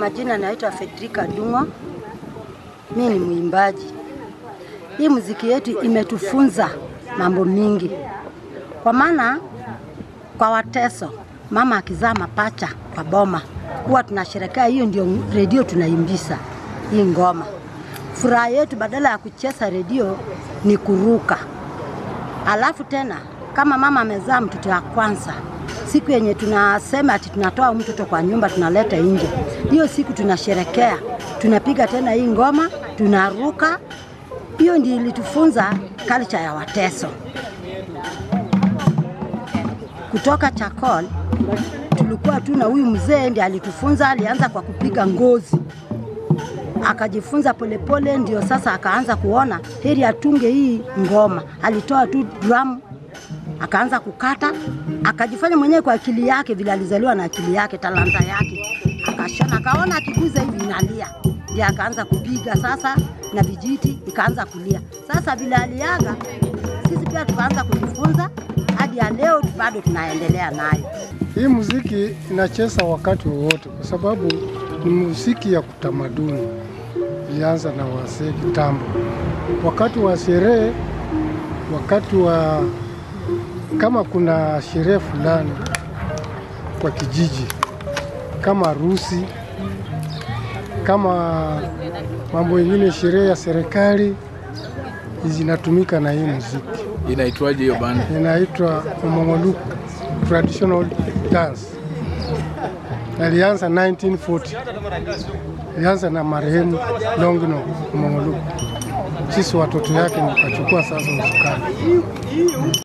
majina naitwa Fedrika Dungo. Mi ni mwimbaji. Hii muziki yetu imetufunza mambo mingi, kwa maana kwa Wateso mama akizaa mapacha kwa boma huwa tunasherekea, hiyo ndio redio tunaimbisa hii ngoma. Furaha yetu badala ya kucheza redio ni kuruka. Alafu tena kama mama amezaa mtoto wa kwanza, siku yenye tunasema ati tunatoa mtoto kwa nyumba tunaleta nje, hiyo siku tunasherekea, tunapiga tena hii ngoma, tunaruka. Hiyo ndio ilitufunza culture ya Wateso. Kutoka Chakol tulikuwa tu na huyu mzee ndiye alitufunza, alianza kwa kupiga ngozi akajifunza polepole, ndio sasa akaanza kuona heri atunge hii ngoma. Alitoa tu drum akaanza kukata, akajifanya mwenyewe kwa akili yake, vile alizaliwa na akili yake, talanta yake, akashona, akaona akiguza hivi inalia, ndio akaanza kupiga sasa, na vijiti ikaanza kulia. Sasa vile aliaga, sisi pia tukaanza kujifunza hadi ya leo bado tunaendelea nayo. Hii muziki inacheza wakati wowote, kwa sababu ni muziki ya kutamaduni. Ilianza na wazee kitambo, wakati wa sherehe, wakati wa kama kuna sherehe fulani kwa kijiji, kama harusi, kama mambo mengine, sherehe ya serikali, zinatumika na hii muziki. Inaitwaje hiyo banda? inaitwa Omongoluku traditional dance. Alianza 1940. Ilianza na marehemu Longino Omongoluku. Sisi watoto yake nikachukua sasa usukani.